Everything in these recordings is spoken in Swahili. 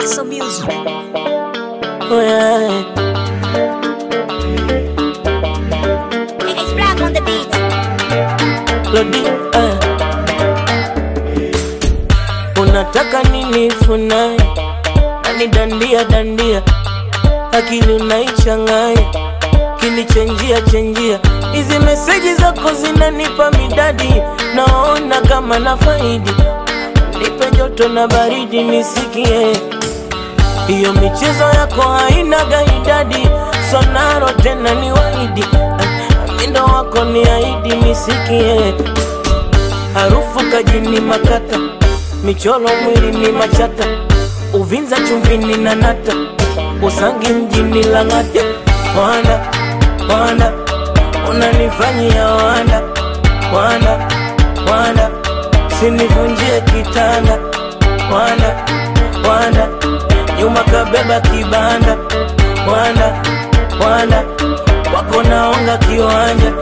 Paso Music. Oh, yeah. It's black on the beat. Lodi, eh. Unataka nini funai nani dandia dandia akili unaichanganya kinichenjia chenjia hizi meseji zako zinanipa midadi naona kama na faidi nipe joto na baridi nisikie hiyo michezo yako haina gaidadi sonaro tena ni waidi mindo wako ni aidi nisikie harufu kajini makata michoro mwili ni machata uvinza chumvini na nata usangi mjini lang'ata wanda wanda unanifanyia wanda wanda wanda sinivunjie kitanda wanda wanda nyuma kabeba kibanda wanda wanda wako naonga kiwanja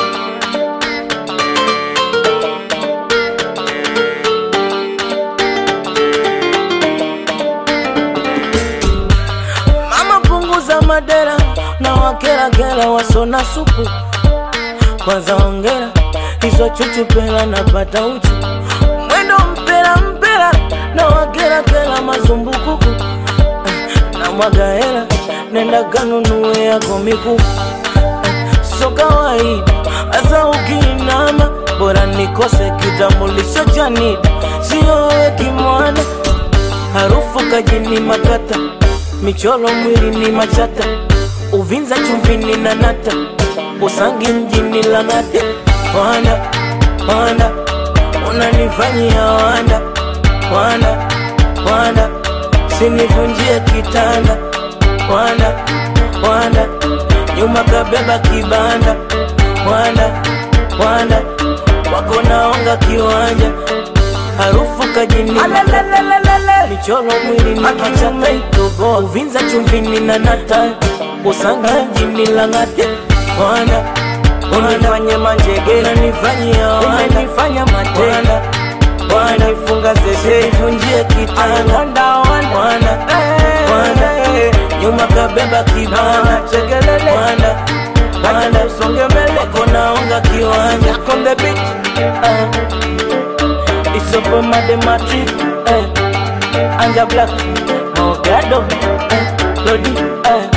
mama punguza madera na wakerakera wasona supu kwanza ongera hizo chuchupela napata uchu mwendo mpera mpera na wakerakera mazumbukuku na mwaga hela nenda kanunue yako mikufu so kawaida hasa ukiinama bora nikose kitambulisho cha NIDA siyowe kimwana harufu kajini makata michoro mwili ni machata uvinza chumvini na nata usangi mjini lang'ata wanda wanda unanifanyia wanda wanda wanda sinivunjie kitanda wanda wanda nyuma kabeba kibanda wanda wanda wako naonga kiwanja harufu kajini michoro mwili ni machata uvinza chumvini na nata usangi mjini lang'ata wanda unifanye manjegera nifanyia umenifanya matenda wanifunga zeze ivunjie kitanda wana wana nyuma kabeba kibana chegelele wana wana usonge mbele wako naonga kiwanja on the beat uh, it's up on my matrix uh, anja black mogado uh, lodi uh,